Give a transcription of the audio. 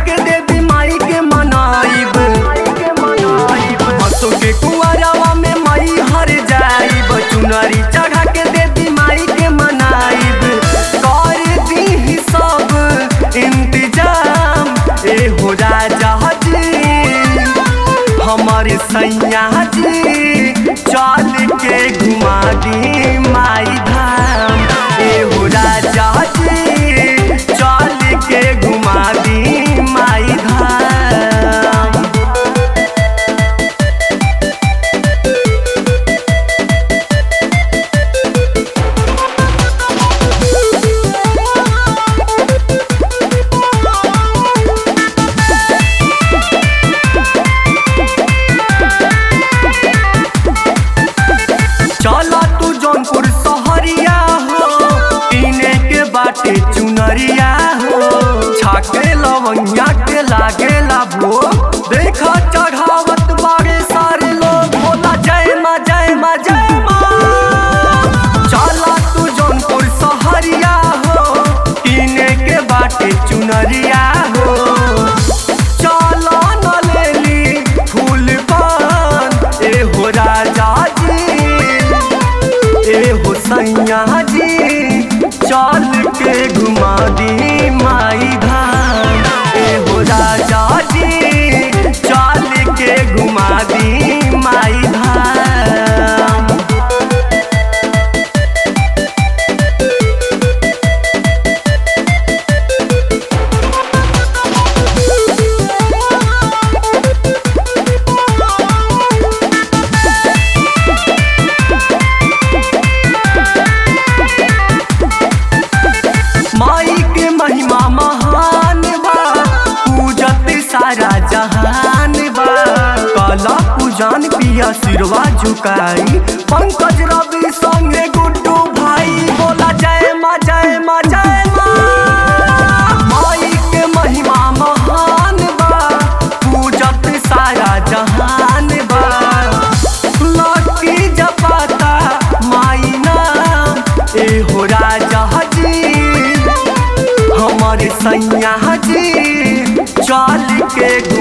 के देवी माई के मनाइब हसो के कुआरवा में माई हर जाइब चुनरी चढ़ा के देवी माई के मनाइब कर दी सब इंतजाम ए हो राजा जी हमारे सैया जी चल के घुमा दी माई धाम ए हो राजा जी चल के घुमा दी माई धाम चला तू जौनपुर सहरिया हो पीने के बाटे चुनरिया हो छाके लवंगिया के लागेला भो देखा चढ़ावत बारे सारे लोग बोला जय माँ जय माँ जय माँ चला तू जौनपुर सहरिया हो पीने के बाटे चुनरिया हो चला न लेली फूल पान ए हो राजा जी ए हो सैया जी चल के घुमा दी माई धाम ए हो राजा जी चल के घुमा दी माई धाम माई के महिमा महान बा पूजत सारा जहान बा काला पूजान पिया सिरवा झुकाई पंकज रवि संगे गुड्डू भाई बोला जय माँ जय माँ जय माँ माई के महिमा महान बा पूजत सारा जहान बा लकी जपाता माई नाम ए हो राजा जी हमारे सैया जी चल के घुमा